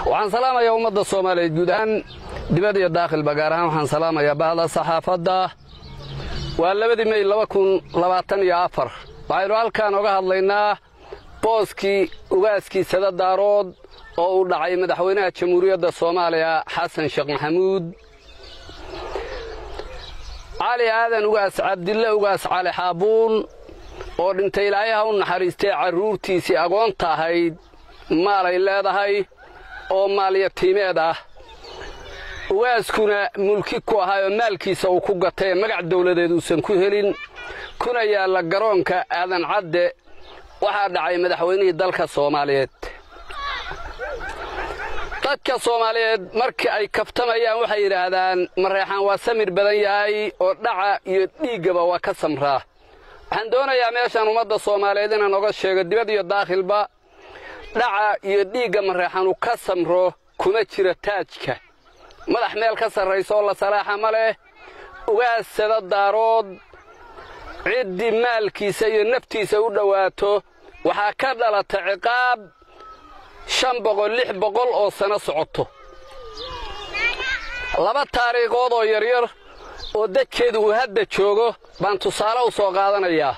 waxaan salaamayaa ummadda soomaaliyeed guud ahaan dibad iyo daakhilba gaar ahaan waxaan salaamayaa bahda saxaafadda waa labadii mey laba kun labaatan iyo afar waxaynu halkaan oga hadlaynaa booskii ugaaskii sadadaarood oo uu dhacay madaxweynaha jamhuuriyadda soomaaliya xasan sheekh maxamuud cali aadan ugaas cabdille ugaas cali xaabuun oo dhintay ilaayaha u naxariistay carruurtiisii agoonta ahayd maalay leedahay oo maalyatiimeed ah ugaaskuna mulki ku ahaa oo maalkiisa uu ku gatay ee magac dawladeed uusan ku helin kuna yaalla garoonka aadan cadde waxaa dhacay madaxweynihii dalka soomaaliyeed dadka soomaaliyeed markii ay kaftamayaan waxay yidhaahdaan mareexaan waa samir badan yahay oo dhaca iyo dhiiggaba waa ka samraa waxaan doonayaa meeshaan ummadda soomaaliyeed inaan oga sheego dibad iyo daakhilba dhaca iyo dhiigga mareexanu ka samro kuma jira taajka madax meel ka sarraysa oo la salaaxa ma leh ugaassada daarood ciddii maalkiisa iyo naftiisa u dhowaato waxaa ka dhalata ciqaab shan boqol lix boqol oo sano socoto laba taariikhood oo yaryar oo dadkeedu uu hadda joogo baan tusaale u soo qaadanayaa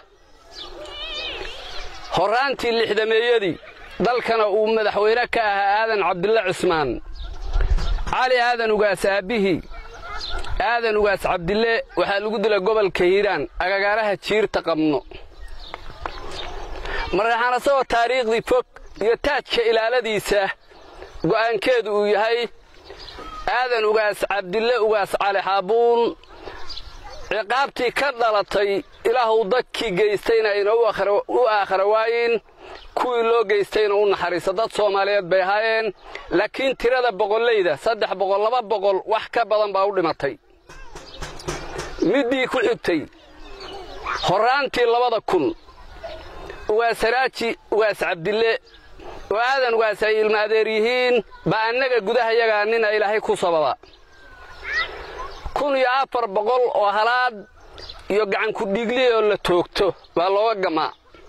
horraantii lixdameeyadii dalkana uu madaxweyne ka ahaa aadan cabdille cismaan cali aadan ugaas aabbihii aadan ugaas cabdille waxaa lagu dilay gobolka hiiraan agagaaraha jiirta qabno mareexaan asagoo taariikhdii fog iyo taajka ilaaladiisa go'aankeedu uu yahay aadan ugaas cabdille ugaas cali xaabuun ciqaabtii ka dhalatay ilaahu dadkii geystayna ayna u aakhara waayin kuwii loo geystayna u naxariisa dad soomaaliyeed bay ahaayeen laakiin tirada boqollayda saddex boqol laba boqol wax ka badan baa u dhimatay middii ku xigtay horraantii labada kun ugaasaraaji ugaas cabdille oo aadan ugaas ay ilma adeer yihiin baa annaga gudahayagaa nina ilaahay ku sababa kun iyo afar boqol oo halaad iyo gacanku dhiiglihi oo la toogto baa looga gamaa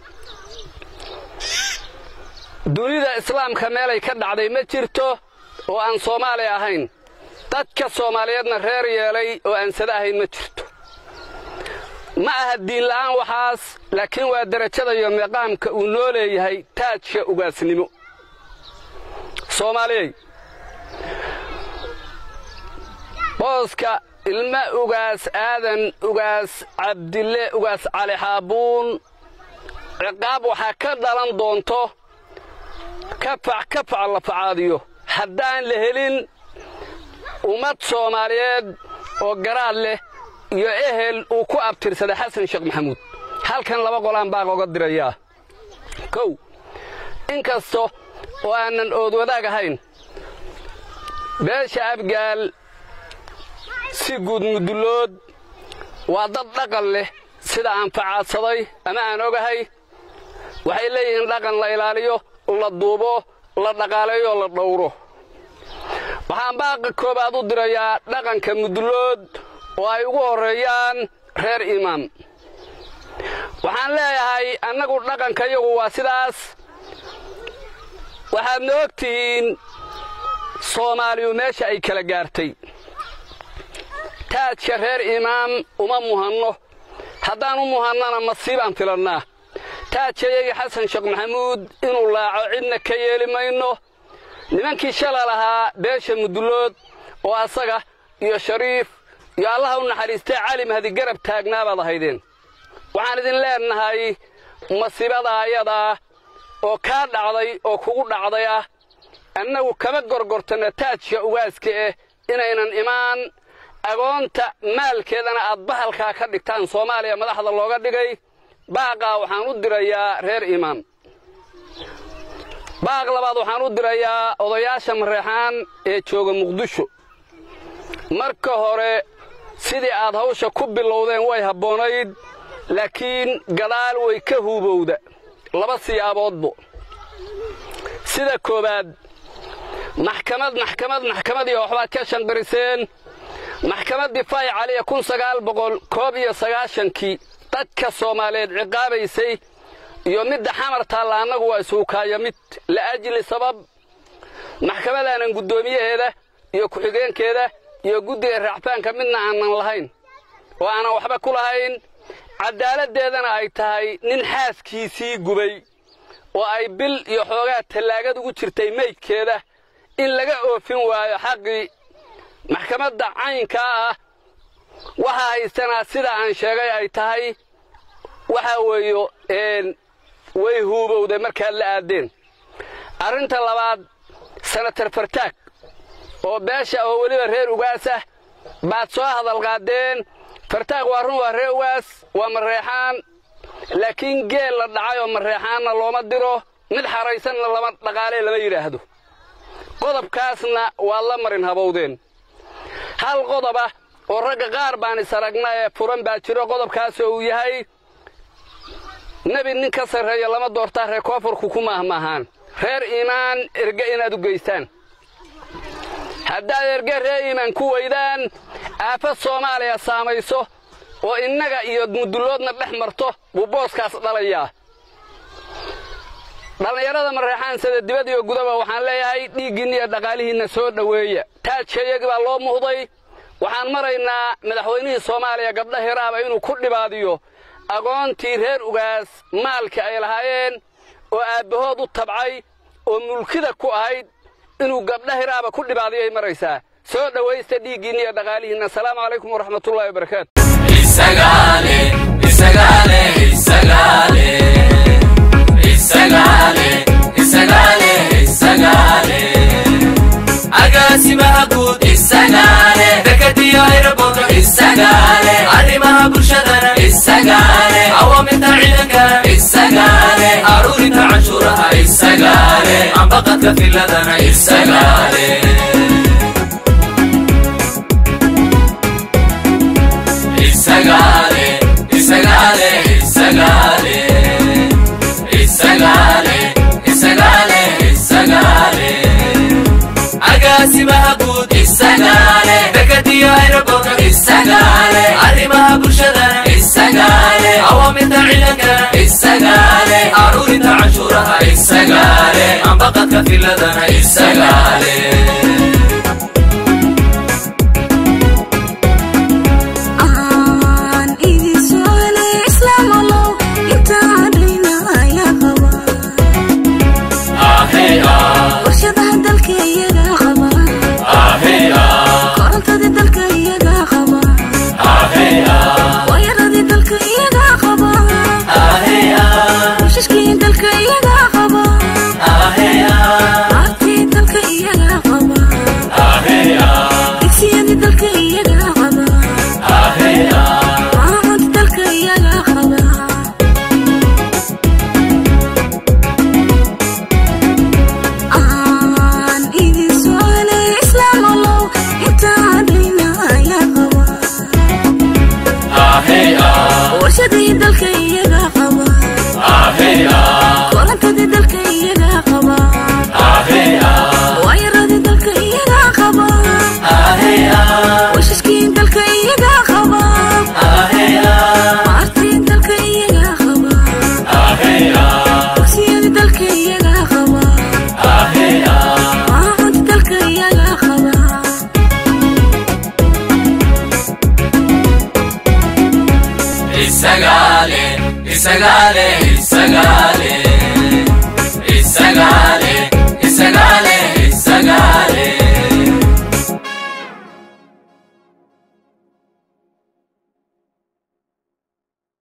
dunida islaamka meelay ka dhacday ma jirto oo aan soomaali ahayn dadka soomaaliyeedna reer yeelay oo aan sada ahayn ma jirto ma aha diinla'aan waxaas laakiin waa derajada iyo miqaamka uu noo leeyahay taajka ugaasnimo soomaaliyey booska ilma ugaas aadan ugaas cabdille ugaas cali xaabuun ciqaab waxaa ka dhalan doonto kafac kafac la facaadiyo haddaan la helin ummad soomaaliyeed oo garaad leh iyo ehel uu ku abtirsaday xasan sheekh maxamuud halkan laba qolaan baaq oga dirayaa kow in kasta oo aanan oodwadaag ahayn beesha abgaal si guud mudullood waa dad dhaqan leh sida aan facaadsaday ama aan ogahay waxay leeyihiin dhaqan la ilaaliyo la duubo la dhaqaaleeyo la dhowro waxaan baaqa koobaad u dirayaa dhaqanka mudullood oo ay ugu horreeyaan reer imaam waxaan leeyahay annagu dhaqankayagu waa sidaas waxaadna og tihiin soomaaliyu meesha ay kala gaartay taajka reer imaam uma muhanno haddaan u muhannana masiibaan filannaa taajkayagii xasan sheekh maxamuud inuu laaco cidna ka yeeli mayno nimankii shala lahaa beesha mudullood oo asaga iyo shariif iyo allaha u naxariistay cali mahdi garab taagnaabaad ahaydeen waxaan idin leennahay masiibada ayadaa oo kaa dhacday oo kugu dhacday ah annagu kama gorgortanna taajka ugaaska eh inaynan imaan agoonta maalkeedana aad bahalkaa ka dhigtaan soomaaliya madaxda looga dhigay baaqaa waxaan u dirayaa reer imaam baaq labaad waxaan u dirayaa odayaasha mareexaan ee jooga muqdisho marka hore sidii aad hawsha ku bilowdeen way habboonayd laakiin gadaal way ka huubowda laba siyaaboodbo sida koowaad maxkamad maxkamad maxkamadii waxbaad ka shanqiriseen maxkamaddii fay caliya kun sagaal boqol koob iyo sagaashankii dadka soomaaliyeed ciqaabaysay iyo midda xamar taalla annagu waa isuukaaya mid la'ajli sabab maxkamadaanan guddoomiyaheeda iyo ku-xigeenkeeda iyo guddiga raacfaanka midna aanan lahayn oo aanan waxba ku lahayn cadaaladdeedana ay tahay nin xaaskiisii gubay oo ay bil iyo xoogaa tallaagad ugu jirtay meydkeeda in laga oofin waayo xaqii maxkamadda caynkaa ah waxaa haystanaa sida aan sheegay ay tahay waxaa weeyo way huubowday markaad la aadeen arrinta labaad sanatar fartaag oo beesha oo weliba reer ugaas ah baad soo hadalqaadeen fartaag waa run waa reer ugaas waa mareexaan laakiin geel la dhacay oo mareexaanna looma diro mid xaraysanna lama dhaqaalee lama yidhaahdo qodobkaasna waad la marin habowdeen hal qodoba oo ragga qaar baan is aragna ee furan baa jiro qodobkaasoo uu yahay nebi nin ka sarreeya lama doortaa reer koonfurku ku maahmaahaan reer iimaan erge inaad u geystaan haddaad erge reer iimaan ku weydaan aafad soomaaliya saamayso oo innaga iyo mudulloodna dhex marto buu booskaas dhalayaa dhallinyarada mareexaan sida dibad iyo gudaba waxaan leeyahay dhiiggiinna iyo dhaqaalihiinna soo dhoweeya taajkeeyagii baa loo muhday waxaan maraynaa madaxweynihii soomaaliya gabdha hiraaba inuu ku dhibaadiyo aqoontii reer ugaas maalka ay lahaayeen oo aabbahood u tabcay oo mulkida ku ahayd inuu gabdha hiraaba ku dhibaadiyay maraysaa soo dhowaysta dhiiggiinna iyo dhaqaalihiinna asalaamu calaykum waraxmatullahi wabarakaatu agaasimaha guud isagaale dekadiyo ayraboodo isagaale arrimaha bulshadana isagaale awaamirta ciidankana isagaale aruurinta canshuuraha isagaale ambaqadka filadana isagaale isagaale isagaale isagaale isagaale isagaale isagaale agaasimaha guud isagaale dekadiyo ayraboodo isagaale arrimaha bulshadana isagaale awaamirta ciidankana isagaale aruurinta canshuuraha isagaale ambaqadka filadana isagaale isagaale isagaale isagaale